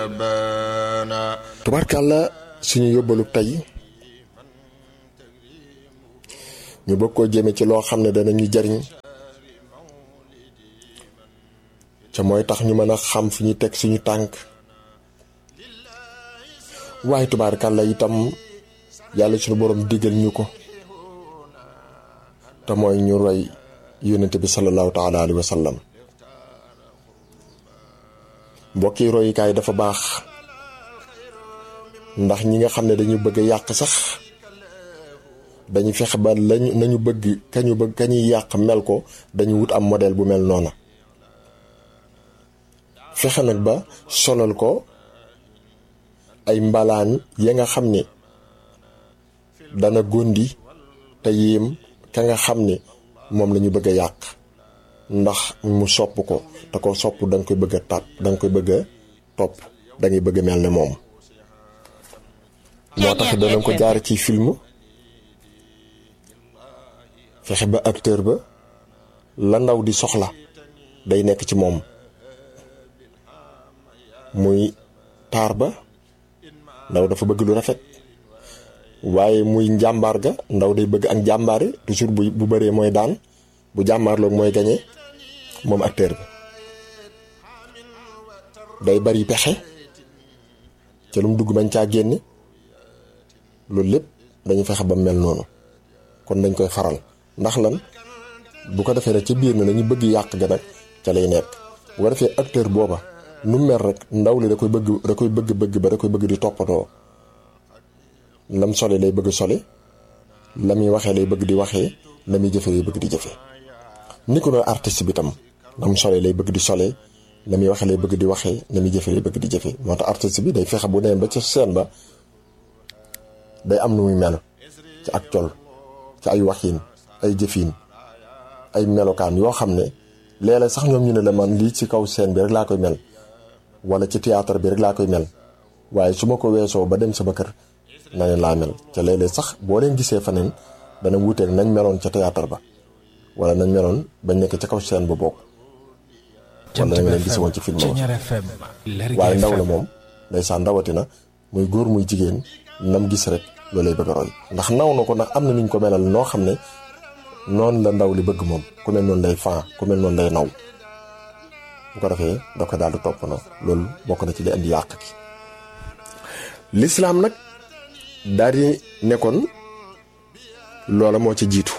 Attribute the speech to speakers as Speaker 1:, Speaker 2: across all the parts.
Speaker 1: tubaarkàlla suñu yóbbalu tey ñu bëgg koo jëme ci loo xam ne danañu jariñ ca mooy tax ñu mën a xam fi ñu teg suñu tànk waaye tubaarkàlla itam yàlla suñu borom digal ñu ko te mooy ñu roy yónnente bi sallallahu taala alayhi wa sallam mbokki royukaay dafa baax ndax ñi nga xam ne dañu bëgg a yàq sax dañu fexe ba lañu nañu bëgg kañu bëgg kañuy yàq mel ko dañu wut am modèle bu mel noona fexe nag ba solal ko ay mbalaan ya nga xam ne dana gondi te yéem ka nga xam ne moom la ñu bëgg a yàq ndax mu sopp ko te ko sopp da nga koy bëgg a tàpp da nga koy bëgg a topp da ngay bëgg a mel ne moom moo tax danañ ko jaar ci film fexe ba acteur ba la ndaw di soxla day nekk ci moom muy taar ba ndaw dafa bëgg lu rafet waaye muy njàmbaar ga ndaw day bëgg ak njàmbaare toujours bu bu bëree mooy daan bu jàmbaarloog mooy gañe moom acteur bi day bari pexe ca lu mu dugg bañ caa génne loolu lépp dañu fexe ba mel noonu kon dañ koy faral ndax lan bu ko defee rek ci biir na nañu bëgg yàq ga nag ca lay nekk bu ko defee acteur booba nu mel rek ndaw li da koy bëgg da koy bëgg bëgg ba da koy bëgg di toppatoo lam sole lay bëgg sole la muy waxee lay bëgg di waxee la muy jëfe lay bëgg di jëfe ni ko noonu artiste bi tam lam sole lay bëgg di sole la muy waxee lay bëgg di waxee la muy jëfe lay bëgg di jëfe moo tax artiste bi day fexe bu demee ba ca scène ba day am nu muy mel ci ak col ci ay waxiin ay jëfiin ay melokaan yoo xam ne léeg-léeg sax ñoom ñu ne la man lii ci kaw scène bi rek laa koy mel wala ci théâtre bi rek laa koy mel waaye su ma ko weesoo ba dem sama kër na leen laa mel ca léeg-léeg sax boo leen gisee faneen dana wuuteeg nañ meloon ca théâtre ba wala nañ meloon bañ nekk ca kaw scène ba bokk wala nañ leen gise woon ci film ba waaye ndaw la moom ndeysaan ndawatina muy góor muy jigéen nam gis rek loolay bëgg a roy ndax naw na ko ndax am na nuñ ko melal noo xam ne noonu la ndaw li bëgg moom ku mel noonu lay fan ku mel noonu lay naw bu ko defee da ko daal di topp na loolu bokk na ci li andi yàq ki lislaam nag daal di nekkoon loola moo ci jiitu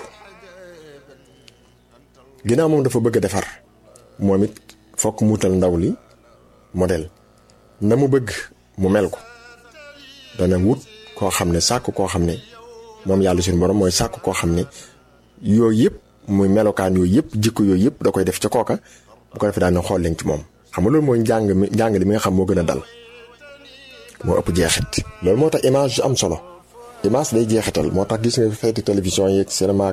Speaker 1: ginnaaw moom dafa bëgg a defar moom it fokk muutal ndaw li modèle na mu bëgg mu mel ko dana wut koo xam ne sàkk koo xam ne moom yàlla suñu borom mooy sàkk koo xam ne yooyu yëpp muy melokaan yooyu yëpp jikko yooyu yëpp da koy def ca kooka bu ko defee daan na xool leen ci moom xam nga loolu mooy njàng mi njàng li mi nga xam moo gën a dal moo ëpp jeexit loolu moo tax image am solo image day jeexital moo tax gis nga feeti télévision yeeg cinéma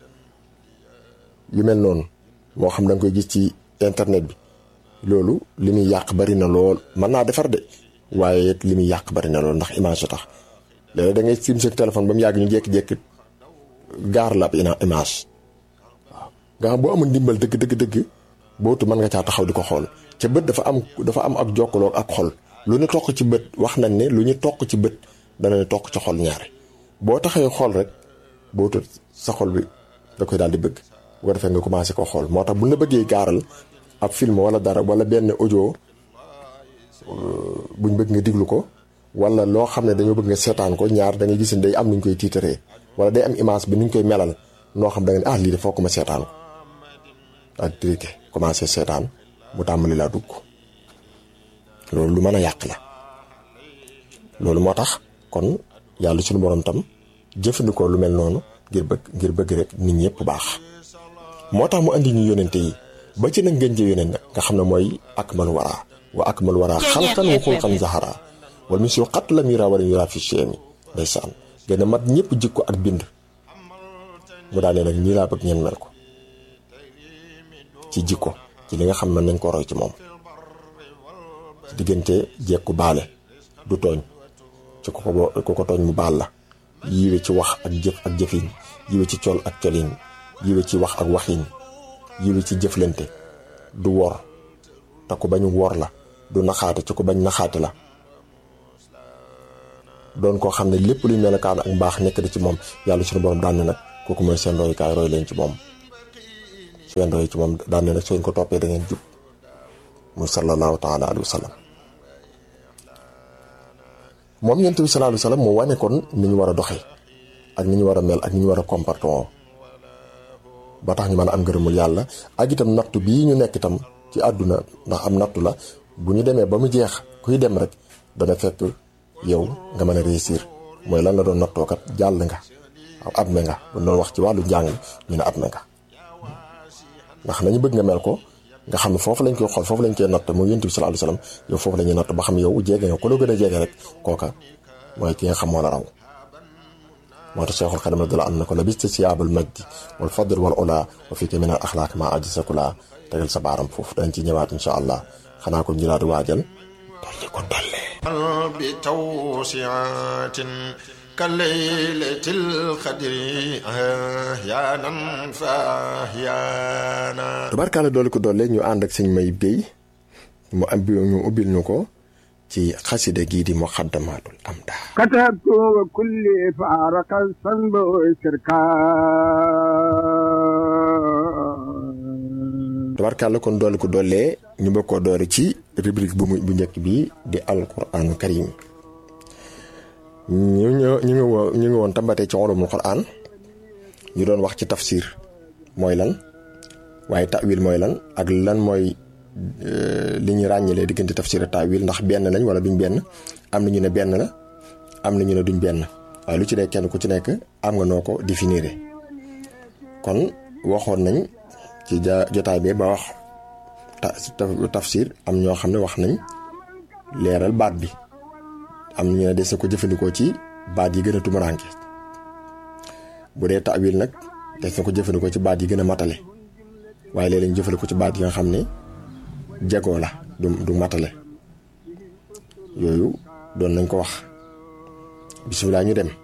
Speaker 1: yu mel noonu moo xam da nga koy gis ci internet bi loolu li muy yàq bari na lool mën naa defar de waaye li muy yàq bari na lool ndax image a tax léeg da ngay sim sa téléphone ba mu yàgg ñu jékki-jékki gaar la ab image waaw nga xam boo amul ndimbal dëgg dëgg dëgg bootu mën nga caa taxaw di ko xool ca bët dafa am dafa am ak jokkaloo ak xol lu ñu toq ci bët wax nañ ne lu ñu toq ci bët dana ne toq ci xol ñaare boo taxee xool rek bootu sa xol bi da koy daal di bëgg bu ko defee nga commencé ko xool moo tax bu la bëggee gaaral ab film wala dara wala benn audio buñ bëgg nga diglu ko wala loo xam ne dañoo bëgg nga seetaan ko ñaar da ngay gis ne day am nuñ koy tiitaree wala day am image bi nuñ koy melal noo xam da nga ne ah lii de fokk ma seetaan ko daal di triqué commencé seetaan mu tàmbali laa dugg loolu lu mën a yàq la loolu moo tax kon yàlla suñu borom tam jëfandikoo lu mel noonu ngir bëgg ngir bëgg rek nit ñëpp baax moo tax mu andi ñu yónente yi ba ci nag ngeen jë yónent nag nga xam ne mooy akmal wara wa akmal wara xalqan wa xulqan zahara wala mis yu xat la mira wala yura fi cheemi ndeysaan gën a mat ñëpp jikko ak bind mu daal ne nag ñii laa bëgg ngeen mel ko ci jikko ci li nga xam ne nañ ko roy ci moom ci diggante jekku baale du tooñ ci ku ko ku ko tooñ mu baal la yiwe ci wax ak jëf ak jëfin yiwe ci col ak colin yiwe ci wax ak waxin yiwe ci jëflante du wor te ku bañ wor la du naxaate ci ku bañ naxaate la doon koo xam ne lépp luy melokaan ak mbaax nekk na ci moom yàlla suñu borom daan ne nag kooku mooy seen royukaay roy leen ci moom su ngeen roy ci moom daan ne nag soo ko toppee da ngeen jub muy sallallahu taala alayhi wa sallam moom yonent bi sallallahu alayhi wa sallam moo wane kon ni ñu war a doxee ak ni ñu war a mel ak ni ñu war a comportement ba tax ñu mën a am ngërëmul yàlla ak itam nattu bii ñu nekk itam ci àdduna ndax am nattu la bu ñu demee ba mu jeex kuy dem rek dana fekk yow nga mën a réussir mooy lan la doon nattookat jàll nga waaw ab me nga bu doon wax ci wàllu njàng ñu ne ab me nga ndax nañu bëgg nga mel ko nga xam ne foofu lañ koy xool foofu lañ koy natt mooy yonent bi sallallahu alayhi wasallam yow foofu la ñuy natt ba xam yow jege nga ku la gën a jege rek kooka mooy ki nga xam moo la raw moo tax Cheikhul Xadim radiyallahu anhu ne ko labista siyaabal majdi wal fadl wal ula wa fika min al axlaaq ma ajisakula tegal sa baaram foofu dañ ci ñëwaat insha allah xanaa ko ñu daal di waajal dolli ko dollee
Speaker 2: bi tawsiatin ka laylatil qadri ahyaanan fa ahyaana
Speaker 1: tubarkaale dolli ko dollee ñu ànd ak sëñ may béy mu am ñu ubbil ñu ko ci xasida gii di muqaddamatul amda
Speaker 3: كتبت وكل فارق الصنب والسركان
Speaker 1: tubarkaale kon dolli ko dollee ñu bëgg koo doori ci rubrique bu mu bu njëkk bi di alquranu karim ñu ñu ñu ngi woon ñu ngi woon tambatee ci ulumul quran ñu doon wax ci tafsir mooy lan waaye tawil mooy lan ak lan mooy li ñu ràññalee diggante tafsir ak tawil ndax benn lañ wala duñ benn am na ñu ne benn la am na ñu ne duñ benn waaye lu ci nekk kenn ku ci nekk am nga noo ko définir kon waxoon nañ ci ja jotaay bi ba wax tafsir am ñoo xam ne wax nañ leeral baat bi am ñu ne des na ko jëfandikoo ci baat yi gën a tumuraanke bu dee tawil nag des na ko jëfandikoo ci baat yi gën a matale waaye léeg-léeg ñu jëfandikoo ci baat yi nga xam ne jagoo la du du matale yooyu doon nañ ko wax bisimilah ñu dem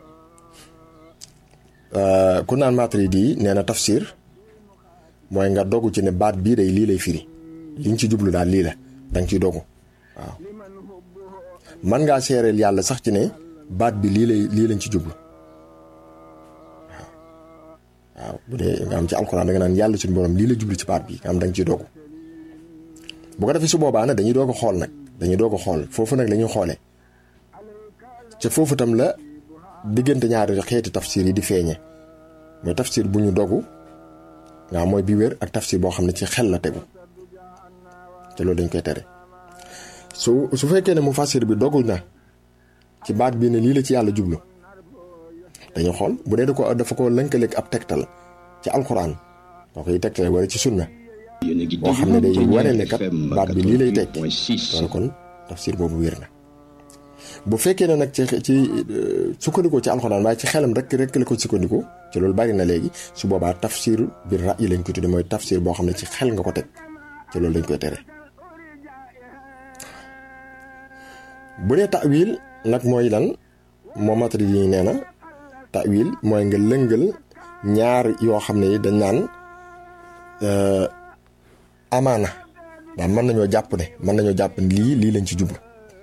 Speaker 1: ku naan Maturidi nee na tafsir mooy nga dogu ci ne baat bii day lii lay firi liñ ci jublu daal lii la danga ciy dogu waaw man ngaa seereel yàlla sax ci ne baat bi lii lay lii lañ ci jublu waaw waaw bu dee nga am ci alxuraan da nga naan yàlla suñu borom lii la jublu ci baat bi nga am danga ciy dogu bu ko defee su boobaa nag dañuy doog a xool nag dañuy doog a xool foofu nag la ñuy xoolee ca foofu tam la diggante ñaari xeeti tafsir yi di feeñe mooy tafsir bu ñu dogu nga mooy bi wér ak tafsir boo xam ne ci xel la tegu te loolu dañ koy tere su su fekkee ne mu fassir bi dogul na ci baat bi ne lii la ci yàlla jublu dañuy xool bu dee da ko dafa ko lënkaleeg ab tegtal ci alxuraan boo koy tegtale wala ci sunna boo xam ne day wane ne kat baat bi lii lay tekki loolu kon tafsir boobu wér na bu fekkee ne nag ci ci sukkandikoo ci alxuraan waaye ci xelam rek rek la ko sukkandikoo ci loolu bari na léegi su boobaa tafsir bi ra'yi lañ ko tudde mooy tafsir boo xam ne ci xel nga ko teg ci loolu dañ koy tere bu dee ta'wil nag mooy lan moo Maturidi yi nee na ta'wil mooy nga lëngal ñaar yoo xam ne dañ naan amaana daal mën nañoo jàpp ne mën nañoo jàpp ne lii lii lañ ci jublu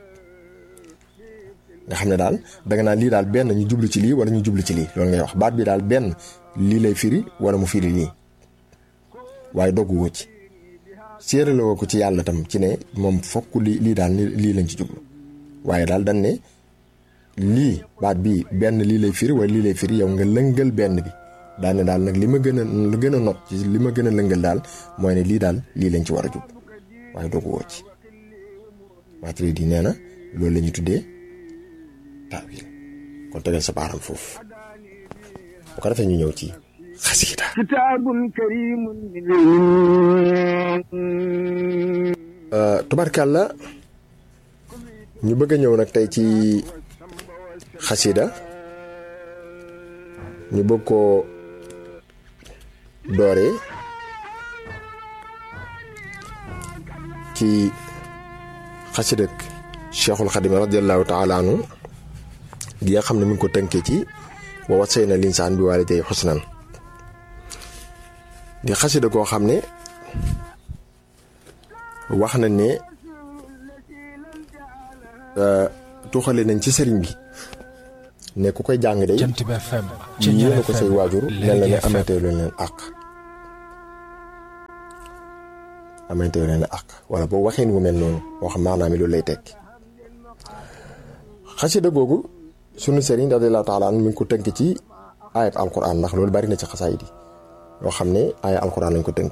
Speaker 1: nga xam ne daal danga naan lii daal benn ñu jublu ci lii wala ñu jublu ci lii loolu ngay wax baat bi daal benn lii lay firi wala mu firi lii waaye doggu woo ci séerale woo ko ci yàlla tam ci ne moom fokk lii lii daal lii lañ ci jublu waaye daal dañ ne lii baat bii benn lii lay firi wala lii lay firi yow nga lëngal benn bi daal ne daal nag li ma gën a lu gën a not ci li ma gën a lëngal daal mooy ne lii daal lii lañ ci war a jub waaye doggu woo ci Maturidi nee na loolu la ñuy tuddee taawil kon tegal sa baaram foofu bu ko defee ñu ñëw ci xasida
Speaker 3: كتاب كريم
Speaker 1: tubarkàlla ñu bëgg a ñëw nag tey ci xasida ñu bëgg koo dooree ci xasidak cheikhul xadim radiallahu taala anhu gi nga xam ne mi ngi ko tënkee ci wa wasayna linsaan bi waalidayhi xusnan di xasida koo xam ne wax na ne tuxale nañ ci sëriñ bi ne ku koy jàng day
Speaker 4: Jant bi FM
Speaker 1: yéene ko say waajur mel na ne amantee leen leen àq amantee leen àq wala boo waxeen wu mel noonu wax maanaam loolu lay tekki xasida googu sunu sëriñ radiyallaahu taala an mi ngi ko tënk ci ayab alquran ndax loolu bari na ci xasaayid yi yoo xam ne ayab alquran lañ ko tënk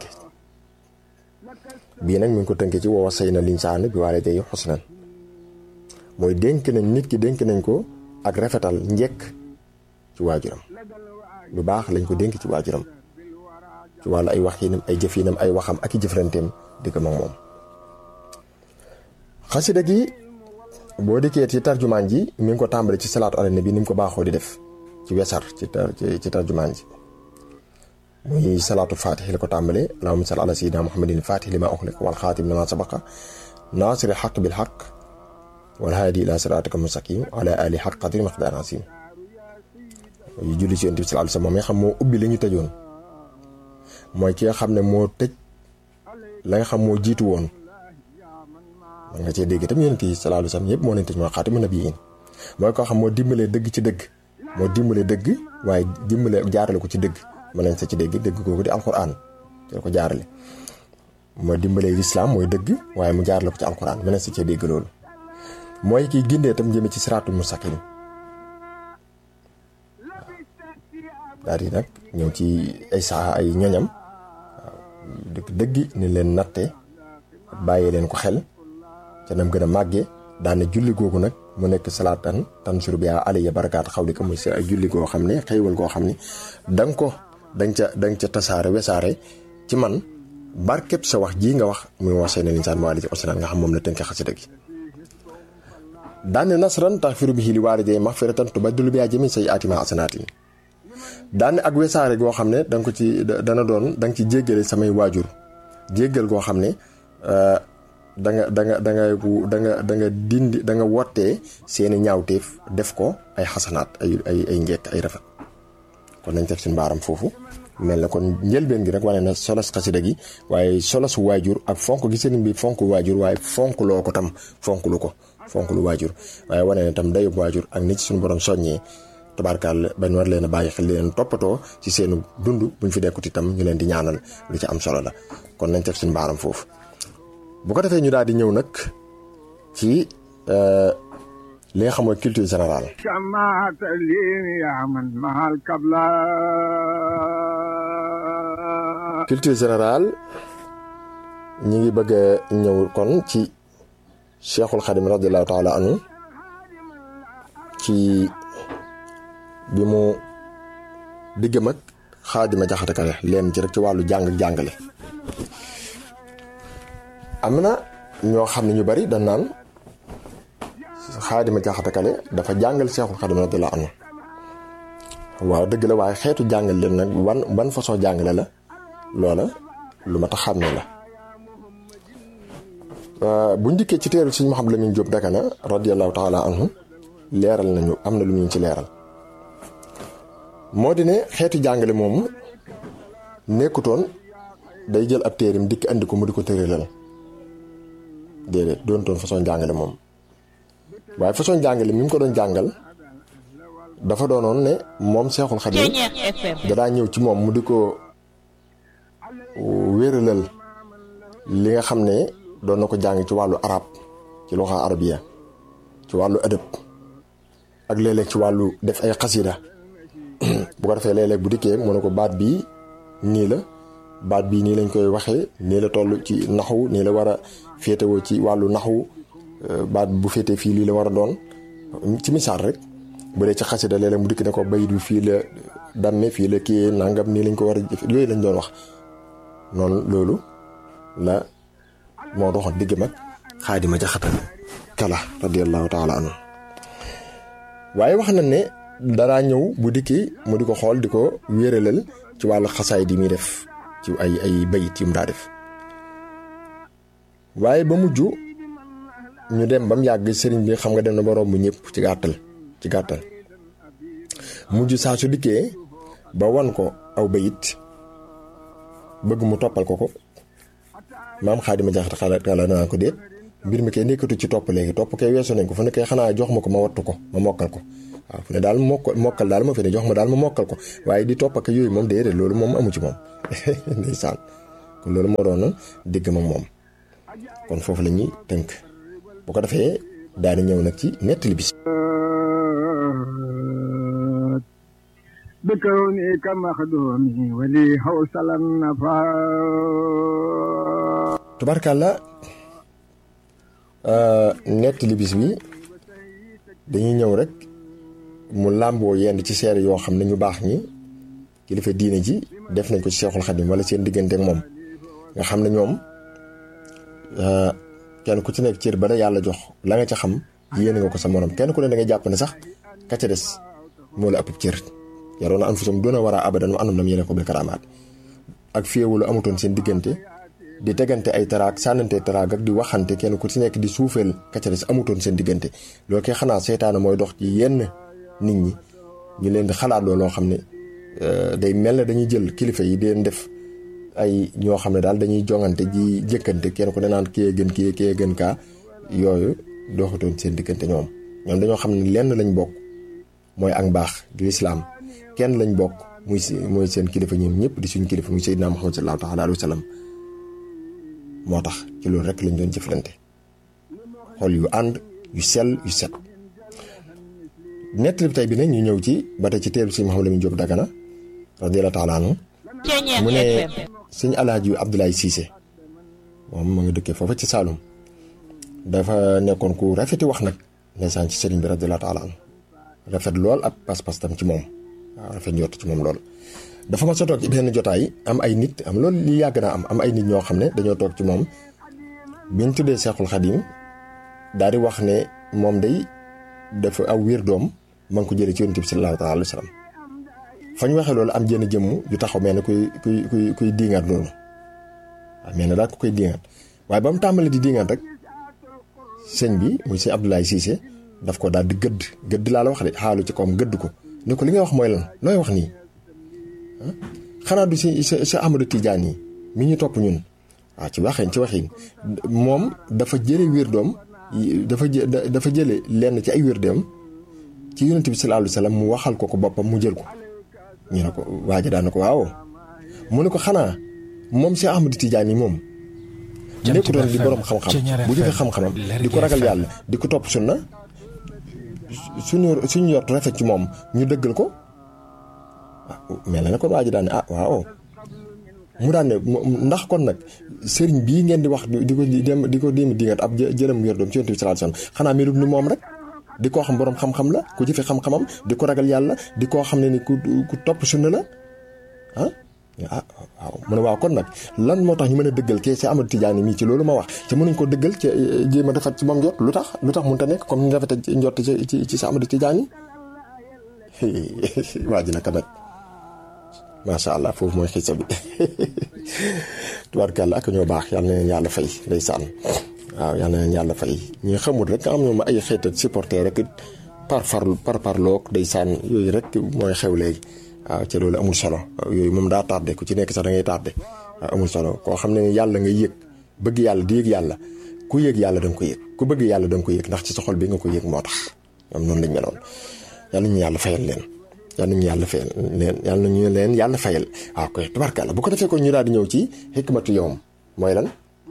Speaker 1: bii nag mi ngi ko tënk ci wa wassayna linsaana bi waalidayhi husnan mooy dénk nañ nit ki dénk nañ ko ak rafetal njekk ci waajuram lu baax lañ ko dénk ci waajuram ci wàllu ay wax yinam ay jëf yinam ay waxam ak i jëflanteem digg mag moom xasida gi boo dikkee ci tarjumaan ji mi ngi ko tàmbale ci salaatu ala nabi ni mu ko baaxoo di def ci wesar ci ci tarjumaan ji muy salaatu fatih la ko tàmbale allahumma salli ala sayyidina muhammadin fatih lima uxliq wal xaatim lima sabaqa naasiri xaq bil xaq wal haadi ila siraatika mustaqim ala ali xaq qadri miqdaar asim yu julli ci yonent bi sallallahu alayhi wasallam moom nga xam moo ubbi li ñu tëjoon mooy ki nga xam ne moo tëj la nga xam moo jiitu woon man nga cee dégg itam yonent yi sallallahu alayhi wasallam yëpp moo leen tëj mooy xaatimu nabiyyiin mooy koo xam moo dimbalee dëgg ci dëgg moo dimbalee dëgg waaye dimbale jaarale ko ci dëgg mën nañ sa ci dégg dëgg googu di alquran ci ko jaarale moo dimbalee lislaam mooy dëgg waaye mu jaarale ko ci alquran mën nañ sa cee dégg loolu mooy kiy gindee itam jëme ci siraatul mustaqim daal di nag ñëw ci ay saa ay ñoñam waaw dëgg dëggi ni leen natte bàyyi leen ko xel ca nam gën a màggee daane julli googu nag mu nekk salaatan tansur bi alayya barakaat xaw di ko muy si ay julli goo xam ne xëywal goo xam ne da nga ko danga ca da nga ca tasaare wesaare ci man barkeb sa wax jii nga wax muy wasee na linsaan ma ci osnaan nga xam moom la tënk xasida gi daane nasran taxfiru bihi li waalidayhi maxfiratan tubaddilu bihaa jami say atima asanaatin daane ak wesaare goo xam ne danga ko ci dana doon danga ci jéggale samay waajur jéggal goo xam ne da nga da nga da nga da nga da nga dindi da nga wottee seeni ñaawteef def ko ay xasanaat ay ay ay njekk ay rafet kon nañ teg suñu baaram foofu mel na kon njëlbeen gi rek wane na solos xasida gi waaye solos waajur ak fonk gi sëriñ bi fonk waajur waaye fonk loo ko tam fonk lu ko fonk lu waajur waaye wane na tam dayub waajur ak nit ci suñu borom soññee tabarkaal bañ war leen a bàyyi xel leen toppatoo ci seenu dund buñ fi dekkut itam ñu leen di ñaanal lu ci am solo la kon nañ teg suñu baaram foofu bu ko defee ñu daal di ñëw nag ci li nga xam mooy culture générale
Speaker 3: سمعت لي يا من مع القبلة
Speaker 1: culture générale ñi ngi bëgg a ñëw kon ci cheikhul xadim radiallahu taala anhu ci bi mu diggam ak xaadima jaxate kale leen ci rek ci wàllu jàng jàngale am na ñoo xam ne ñu bari dañ naan xaadima jaxate kale dafa jàngal cheikhul xadim radiallahu anhu waaw dëgg la waaye xeetu jàngal leen nag ban ban façon jàngale la loola lu ma tax xam ne la bu njëkkee ci teeru Sëriñ Mouhamadou Lamine Diop Dagana radiyallahu taala anhu leeral nañu am na lu ñu ci leeral moo di ne xeetu jàngale moomu nekkutoon day jël ab téerim dikk andi ko mu di ko tëralal déedéet doon toon façon jàngale moom waaye façon jàngale mi mu ko doon jàngal dafa doonoon ne moom Seexul Xadiim dadaa ñëw ci moom mu di ko wéralal li nga xam ne doon na ko jàng ci wàllu arab ci loxa arabiya ci wàllu adab ak léeg-léeg ci wàllu def ay xasida bu ko defee léeg-léeg bu dikkee mu ne ko baat bii nii la baat bii nii lañ koy waxee nii la toll ci naxwu nii la war a féetewoo ci wàllu naxwu baat bu féetee fii lii la war a doon ci misaal rek bu dee ci xasida léeg-léeg mu dikk ne ko bayit bi fii la damme fii la kii nangam nii lañ ko war a jëf yooyu lañ doon wax noonu loolu la moo doxoon digg mag xaadima jaxata kala radiallahu taala anhu waaye wax na ne daraa ñëw bu dikki mu di ko xool di ko wéeralal ci wàllu xasaay di muy def ci ay ay bayit yu mu daa def waaye ba mujj ñu dem ba mu yàgg sëriñ bi xam nga dem na ba romb ñëpp ci gàttal ci gàttal mujj saa su dikkee ba wan ko aw bayit bëgg mu toppal ko ko maam xaadima jaxate xalaat xala naa ko déet mbir mi kay nekkatu ci topp léegi topp kay weesu nañ ko fu ne kay xanaa jox ma ko ma wattu ko ma mokkal ko waaw fu ne daal mokk mokkal daal ma fi ne jox ma daal ma mokkal ko waaye di topp ak yooyu moom déedéet loolu moom amu ci moom ndeysaan kon loolu moo doon digg ma moom kon foofu la ñuy tënk bu ko defee daal di ñëw nag ci nettali bis
Speaker 3: بكونك مخدومي ولي حوصل النفاق
Speaker 1: tubarkàlla nettali bis bi dañuy ñëw rek mu làmboo yenn ci seere yoo xam ne ñu baax ñi kilifa diine ji def nañ ko ci Seexul Xadim wala seen diggante ak moom nga xam ne ñoom kenn ku ci nekk cër ba la yàlla jox la nga ca xam yéene nga ko sa morom kenn ku ne da ngay jàpp ne sax ka ca des moo la ëpp cër yaroon na anfusum doona war a abadan wa anum lam yéene ko bil karamaat ak féewulu amutoon seen diggante di tegante ay taraak sànnante taraak ak di waxante kenn ku ci nekk di suufeel ka ca des amutoon seen diggante loolu kay xanaa seytaane mooy dox ci yenn nit ñi ñu leen di xalaat loolu loo xam ne day mel ne dañuy jël kilifa yi di leen def ay ñoo xam ne daal dañuy jongante ji jëkkante kenn ku ne naan kii gën kii kii gën kaa yooyu doxatoon seen diggante ñoom ñoom dañoo xam ne lenn lañ bokk mooy ak mbaax di lislaam kenn lañ bokk muy si mooy seen kilifa ñoom ñëpp di suñ kilifa muy Seydina Muhammad sallallahu taala alayhi wa sallam moo tax ci loolu rek lañ doon jëflante xol yu ànd yu sell yu set nettali bi tey bi nag ñu ñëw ci ba tey ci teelu si Mouhamadou Lamine Diop Dagana radiyallahu taala anhu mu ne sëñ alaaji Abdoulaye Cissé moom ma nga dëkkee foofa ci Saalum dafa nekkoon ku rafeti wax nag ndeysaan ci sëriñ bi radiyallahu taala anhu rafet lool ab pas-pas tam ci moom waaw rafet njort ci moom lool dafa ma sa toog ci benn jotaay am ay nit am loolu li yàgg naa am am ay nit ñoo xam ne dañoo toog ci moom biñ tuddee Seexul Xadim daal di wax ne moom day dafa aw wér doom ma ngi ko jëlee ci yonent bi sallallahu alayhi wa sallam fañ waxee loolu am jenn jëmm ju taxaw mel ne kuy kuy kuy kuy diingaat loolu waaw mel ne daal ku koy diingaat waaye ba mu tàmbalee di diingaat rek sëñ bi muy sëñ Abdoulaye Cissé daf ko daal di gëdd gëdd laa la wax de xaalu ci kawam gëdd ko ne ko li nga wax mooy lan looy wax nii xanaa du si sa sa Amadou Tidiane yi mi ñu topp ñun waaw ci waxin ci waxin moom dafa jële wér doom dafa jë dafa jële lenn ci ay wér doom ci yonent bi sallallahu alayhi wa sallam mu waxal ko ko boppam mu jël ko ñu ne ko waaja daan na ko waaw mu ne ko xanaa moom si Amadou Tidiane yi moom nekkutoon di borom xam-xam bu jëfee xam-xamam di ko ragal yàlla di ko topp sunna suñu suñu yott rafet ci moom ñu dëggal ko mel na ne kon waa ji daan ne ah waaw mu daan ne ndax kon nag sëriñ bii ngeen di wax di ko dem di ko déem dingat ab jërëm wér doom ci yonent bi sallallahu alayhi wasallam xanaa melut ni moom rek di koo xam borom xam-xam la ku jëfe xam-xamam di ko ragal yàlla di koo xam ne ni ku ku topp sunna la ah ah waaw mu ne waaw kon nag lan moo tax ñu mën a dëggal kee si Amadou Tidiane mii ci loolu ma wax te mënuñ ko dëggal ci jéem a defat ci moom njot lu tax lu tax mënut a nekk comme ni rafet njot ci ci ci si Amadou Tidiane waa ji naka nag macha allah foofu mooy xisa bi tubaarkàlla ak ñoo baax yal na leen yàlla fay ndeysaan waaw yal na leen yàlla fay ñi xamul rek am ñoom ay xeetat supporter rek par farlu par parloog ndeysaan yooyu rek mooy xew léegi waaw ca loolu amul solo yooyu moom daa tardé ku ci nekk sax da ngay tardé waaw amul solo koo xam ne yàlla nga yëg bëgg yàlla di yëg yàlla ku yëg yàlla da nga ko yëg ku bëgg yàlla da nga ko yëg ndax ci sa xol bi nga ko yëg moo tax ñoom noonu lañ meloon yal nañu yàlla fayal leen yal nañu yàlla fayal leen yal nañu leen yàlla fayal waaw koy tubarkàlla bu ko defee ko ñu daal di ñëw ci xikmatu yowm mooy lan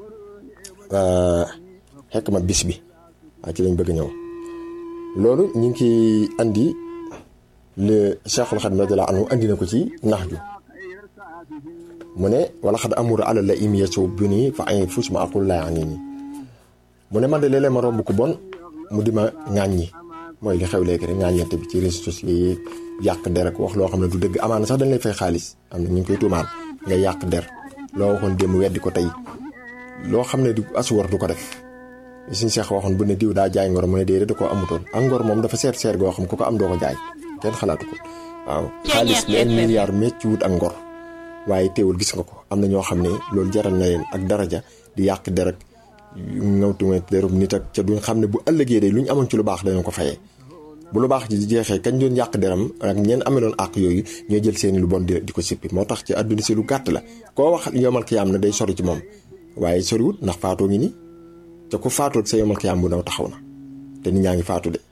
Speaker 1: xikma bis bi waaw ci lañ bëgg ñëw loolu ñu ngi ciy andi le Cheikhul Khadim radiyallahu anhu andi na ko ci nax ju mu ne wala xad amuru ala la im yesu bu nii fa ay fuus ma aqul laa ani nii mu ne man de léeg-léeg ma romb ko bon mu di ma ŋàññi mooy li xew léegi rek ŋàññante bi ci réseaux sociaux yi yàq der ak wax loo xam ne du dëgg amaana sax dañ lay fay xaalis am na ñu ngi koy tuumaal nga yàq der loo waxoon démb weddi ko tey loo xam ne du asuwar du ko def suñ seex waxoon bu ne diw daa jaay ngor mu ne déedéet da koo amutoon ak ngor moom dafa seer seer goo xam ku ko am doo ko jaay kenn xalaatu ko waaw xaalis leen milliard mécc wut ak ngor waaye teewul gis nga ko am na ñoo xam ne loolu jaral na leen ak daraja di yàq der ak ngawtume derub nit ak ca duñ xam ne bu ëllëgee de lu ñu amoon ci lu baax dañoo ko fayee bu lu baax ji jeexee kañ doon yàq deram ak ñeen ameloon àq yooyu ñooy jël seeni lu bon di di ko sippi moo tax ci àdduna si lu gàtt la koo wax yomal kiyaam na day sori ci moom waaye soriwut ndax faatoo ngi ni te ku faatoot sa yomal kiyaam bu ndaw taxaw na te nit ñaa ngi faatu de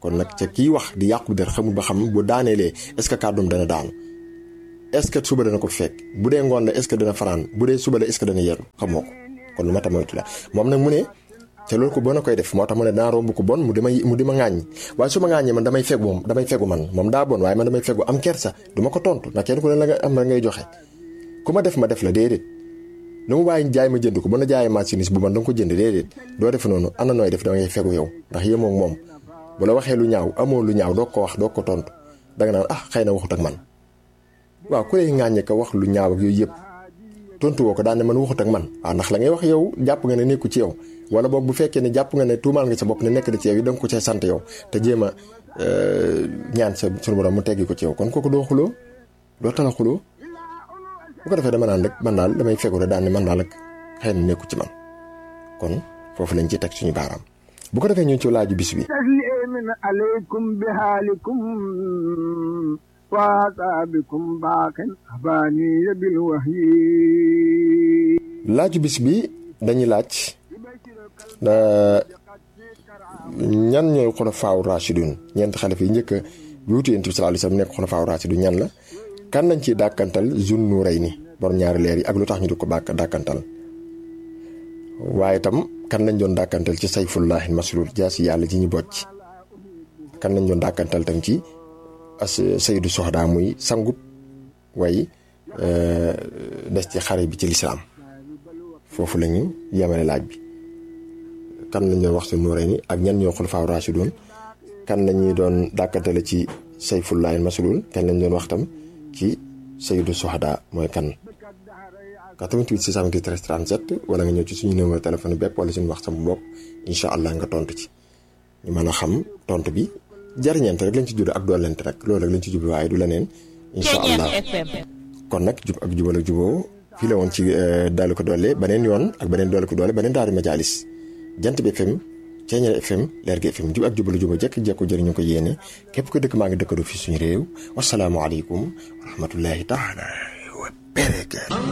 Speaker 1: kon nag ca kii wax di yàqu der xamul ba xam bu daaneelee est-ce que kàddum dana daanu est-ce que suba dana ko fekk bu dee ngoon la est-ce que dana fanaan bu dee suba la est-ce que dana yeru xamoo ko kon lu ma ta moytu la moom nag mu ne te loolu ko bon a koy def moo tax mu ne daa romb ko bon mu dima mu di ma ŋaaññi waaye su ma ŋaaññee man damay fegu moom damay fegu man moom daa bon waaye man damay fegu am kersa du ma ko tontu ndax kenn ku ne la nga am la ngay joxe ku ma def ma def la déedéet lu mu bàyyi jaay ma jënd ko bu na jaayee marchandise bu man da nga ko jënd déedéet doo def noonu ana nooy def da ngay fegu yow ndax yéemoo ak moom bu la waxee lu ñaaw amoo lu ñaaw doo ko wax doo ko tontu danga naan ah xëy na waxut ak man waaw ku lay ŋaaññe ko wax lu ñaaw ak yooyu yëpp tontu woo ko daan ne man waxut ak man waaw ndax la ngay wax yow jàpp nga ne nekku ci yow wala boog bu fekkee ne jàpp nga ne tuumaal nga sa bopp ne nekk na ci yow yi da nga ko cay sant yow te jéem a ñaan sa sunu borom mu teggi ko ci yow kon kooku doo xuloo doo tala xuloo bu ko defee dama naan rek man daal damay fegu rek daan ne man daal rek xëy na nekku ci man kon foofu lañ ci teg suñu baaraam bu ko defee ñu ci laaju bis bi
Speaker 3: taslimin alaykum bihaalikum waasaabikum baaxin abaaniya bil wahyi
Speaker 1: laaju bis bi dañuy laaj ñan ñooy xulafaaw rashidun ñeenti xalifa yi njëkk a wuutu yonent bi sallallahu alayhi wasallam nekk xulafaaw rashidun ñan la kan lañ ciy dàkkantal Zun Nurayni borom ñaari leer yi ak lu tax ñu di ko bàkk dàkkantal waaye itam kan lañ doon dàkkantal ci sayfullahi maslul jaasi yàlla ji ñu bocc kan lañ doon dàkkantal tam ci as sayyidu soxda muy sangub way des ci xare bi ci lislaam foofu la ñu yemale laaj bi kan lañ doon wax si Nurayni ak ñan ñoo xulafaa rashidun kan lañuy doon dàkkantale ci sayfullahi maslul kan lañ doon wax tam ci sayyidu soxda mooy kan 88 628 37 wala nga ñëw ci suñu numéro téléphone bépp wala suñu wax sama bopp incha allah nga tontu ci ñu mën a xam tontu bi jariñante rek lañ ci jublu ak doolente rek loolu rek lañ ci jublu waaye du leneen incha allah kon nag jub ak jubal ak juboo fii la woon ci dalu ko doole beneen yoon ak beneen doole ko doole beneen daari majalis jant bi FM Ceeñeer FM leer gi FM jub ak jubal juboo jekk jekku jëriñu ko yéene képp ko dëkk maa ngi dëkkadoo fii suñu réew wasalaamualeykum wa rahmatullahi taala wa barakaatu